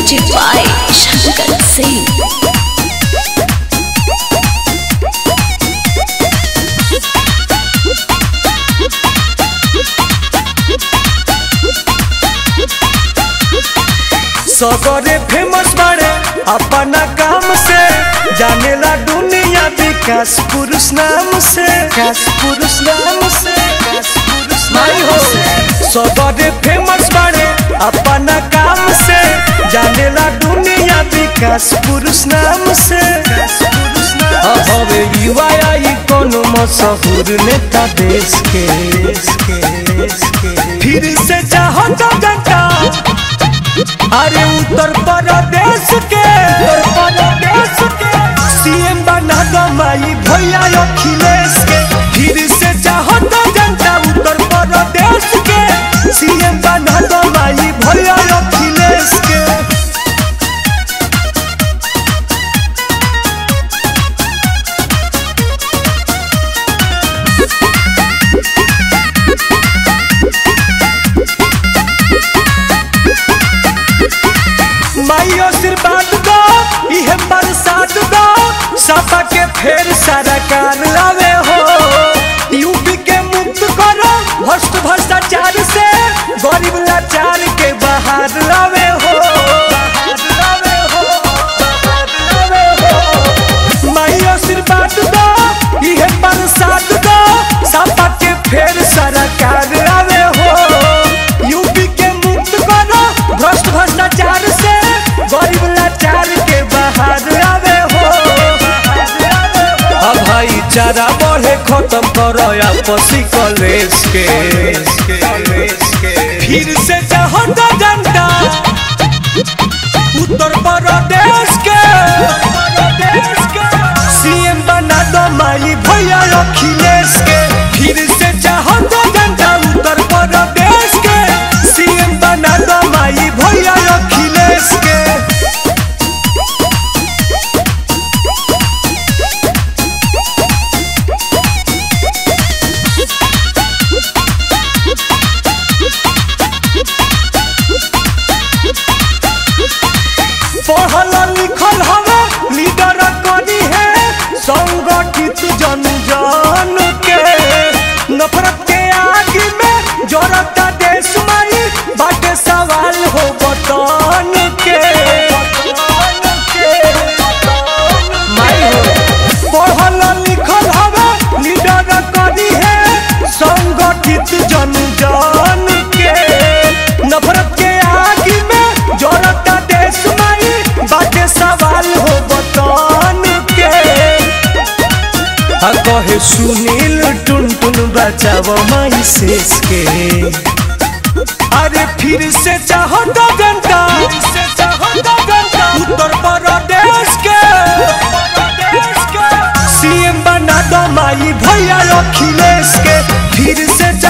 Music by Shankar Singh. सगरे famous बाड़े अपना काम से जानेला दुनिया विकास पुरुष नाम से विकास पुरुष नाम से विकास पुरुष नाम से सगरे फेमस बाड़े अपना काम से जानेला दुनिया विकास पुरुष नाम से अब हवे युवा आई कोनो मशहूर नेता देश के फिर से चाहो तो जनता अरे उत्तर प्रदेश के उत्तर प्रदेश के सीएम बना दो माई भैया अखिलेश के फिर से चाहो तो जनता उत्तर प्रदेश के सीएम बना दो माई भैया अखिलेश के माई आशीर्वाद दो इहे बरसात दो सपा के फेर सरकार लावे हो यूपी के मुक्त करो भ्रष्ट भ्रष्टाचार से गरीब लाचार के बाहर लावे हो बाहर लावे हो, बाहर लावे हो। माई आशीर्वाद दो इहे बरसात दो सपा के फेर सरकार लावे हो यूपी के मुक्त करो भ्रष्ट भ्रष्टाचार से गरीब लाचार के बाहर आवे हो अब भाईचारा बढ़े खत्म करो आपसी कलेश के फिर से चाहो तो जनता उत्तर प्रदेश के सीएम बना दो माई भैया अखिलेश के फिर से चाहो तो जनता उत्तर प्रदेश के सीएम बना दो माई भैया अखिलेश के पढ़ल लिखल हवे लीडर करी है संगठित जन जन के नफरत के आग में जरता देश माई बाटे सवाल हो बतन के माई हो पढ़ल लिखल हवे लीडर करी है संगठित जन जन के नफरत के आग में जरता देश माई बाटे सवाल हो बतन के आ कहे सुनील टुन टुन बचाव माई शेष के अरे फिर से चाहो तो जनता उत्तर प्रदेश के सीएम बना दो माई भैया अखिलेश के फिर से